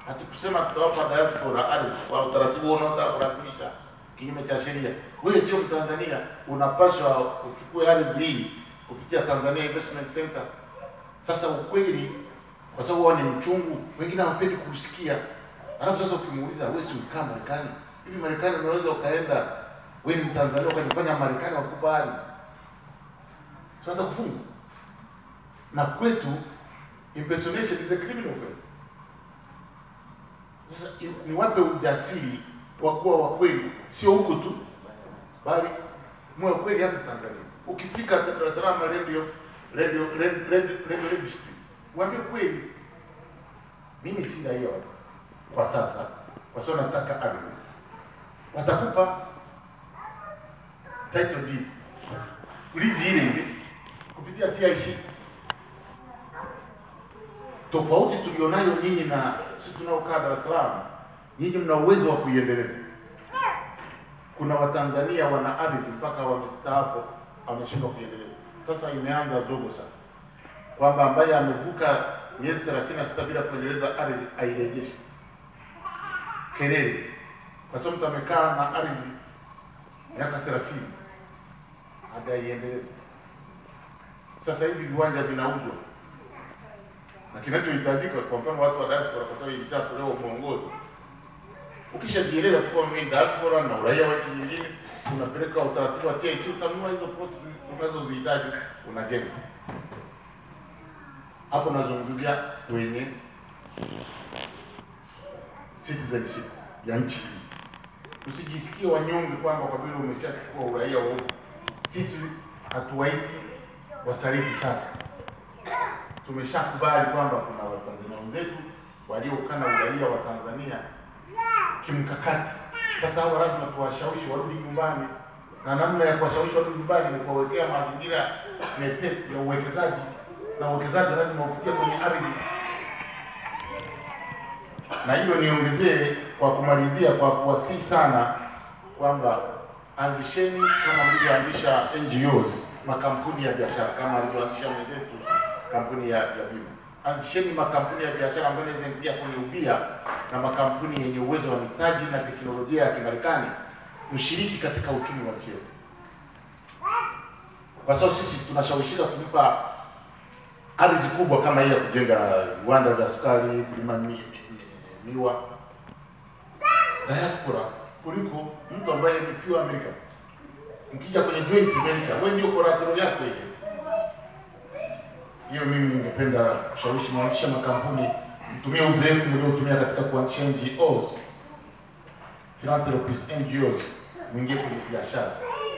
Hatukusema tutawapa diaspora ardhi kwa utaratibu unaotaka kulazimisha kinyume cha sheria. Wewe sio Mtanzania, unapaswa uchukue ardhi hii kupitia Tanzania Investment Center. Sasa ukweli, kwa sababu wao ni mchungu, wengine hawapendi kusikia. Alafu sasa ukimuuliza wewe si ukaa Marekani hivi, Marekani unaweza ukaenda wewe ni Mtanzania ukajifanya Marekani wakupa ardhi, sio hata kufungwa. Na kwetu impersonation is a criminal offense. Sasa i- niwape ujasiri wa kuwa wa kweli, sio huko tu, bali mwe wa kweli hata Tanzania. Ukifika Dar es Salaam radio radio radio radio radio registry, waambie kweli, mimi si raia wa- kwa sasa, kwa sababu nataka ardhi. Watakupa title deed, ulizi ile ile kupitia TIC. Tofauti tulionayo nyinyi na sisi tunaokaa Dar es Salaam, nyinyi mna uwezo wa kuiendeleza. Kuna Watanzania wana ardhi mpaka wamestaafu wameshindwa kuiendeleza. Sasa imeanza zogo sasa, kwamba ambaye amevuka miezi thelathini na sita bila kuendeleza ardhi airejeshe. Kelele, kwa sababu mtu amekaa na ardhi miaka thelathini hajaiendeleza. Sasa hivi viwanja vinauzwa na kinachohitajika kwa mfano watu wa diaspora, kwa sababu ilishatolewa mwongozo, ukishajieleza tu kwamba mimi ni diaspora na uraia wa nchi nyingine, unapeleka utaratibu wa TIC, utanunua hizo plots unazozihitaji, unajenga hapo. Nazungumzia wenye citizenship ya nchi hii. Usijisikie wanyonge kwamba kwa vile umeshachukua uraia wa huko. Sisi hatuwaiti wasarifu sasa tumeshakubali kwamba kuna Watanzania wenzetu waliokana uraia wa Tanzania kimkakati. Sasa hawa lazima tuwashawishi warudi nyumbani, na namna ya kuwashawishi warudi nyumbani ni kuwawekea mazingira mepesi ya uwekezaji, na uwekezaji lazima upitie kwenye ardhi. Na hiyo niongezee kwa kumalizia, kwa kuwasihi sana kwamba anzisheni kama mlivyoanzisha NGOs, makampuni ya biashara kama alivyoanzisha mwenzetu kampuni ya ya bima. Anzisheni makampuni ya biashara ambayo inaweza ingia kwenye ubia na makampuni yenye uwezo wa mitaji na teknolojia ya Kimarekani, mshiriki katika uchumi wa nchi yetu, kwa sababu sisi tunashawishika kumpa ardhi kubwa kama hii ya kujenga viwanda vya sukari, kulima mi, mi, mi, miwa diaspora kuliko mtu ambaye ni pure American. Mkija kwenye joint venture, wewe ndio collateral yako ile hiyo mimi ningependa kushawishi mwanzisha makampuni mtumie uzoefu mliotumia katika kuanzisha NGOs, philanthropies NGOs, mwingie kwenye biashara.